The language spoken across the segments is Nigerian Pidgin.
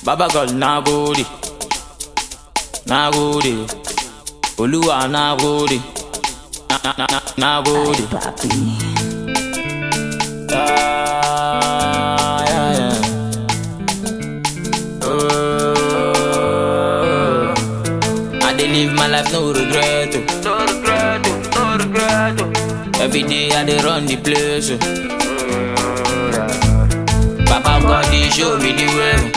Baba God nagode, nagode, Oluwa nagode, na na na na nagode. Ah, yeah, yeah. Oh, I dey live my life no regret, oh. no regret, oh. no regret. oh. Every day I dey run the place. Oh. Papa God dey show me the way. oh.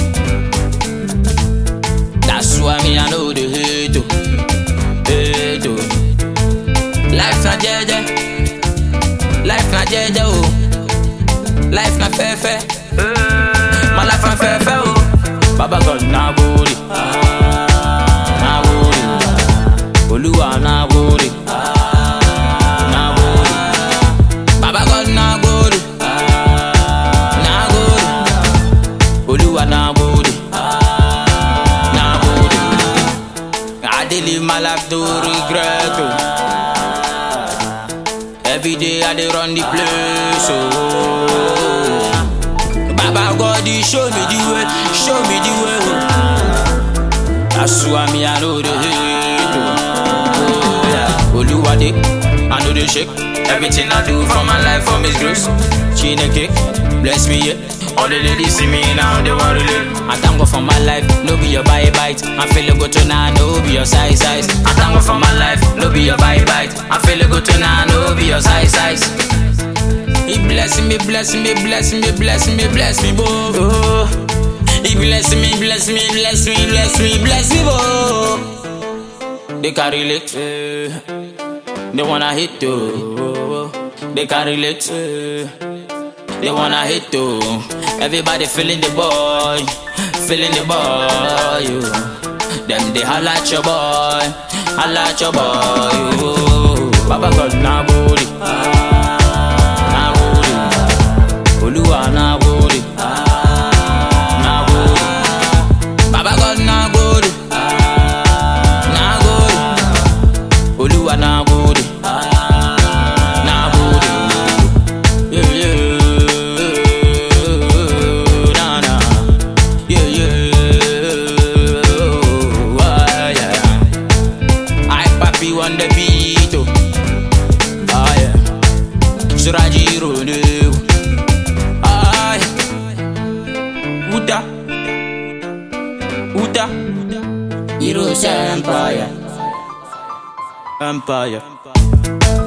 That's why me I know the hate, oh. hate. oh. Life na jeje, life na jeje, oh. Life na fefe, my life na fefe, oh. Baba God na gode, na gode, Oluwa na gode, na gode, Baba God na gode, na gode, Oluwa na gode, na gode. I dey live my life no regret, oh. Every day I dey run the place, oh. Baba God, he show me the way, show me the way, oh. That's why me I know the hate, oh. oh yeah. Oluwade, I know the shake. Everything I do for my life, for His grace. Chineke, bless me, yeah. All the ladies see me now, they want to live. I thank God for my life, no be your bye bite. I'm feeling good tonight, no be your size size. I thank God for my life, no be your bye bite. I'm feeling good tonight, no be your size size. He bless me, bless me, bless me, bless me, bless me, boy. Oh. He bless me, bless me, bless me, bless me, bless me, boy. They can relate, eh. they wanna hit too. They can relate, eh. they wanna hit too. Everybody feeling the boy, feeling the boy. You. Them they holla at your boy, holla at your boy. You. Baba God na body. Na gode, Oluwa na gode, na gode, Baba God na gode, na gode, Oluwa na gode, na gode, yeah yeah, na na, yeah yeah, ah, yeah. I papi on the beat, oh, ah yeah. Suraji Rodeo. Ay. Uda. Uda. Heroes Empire. Empire.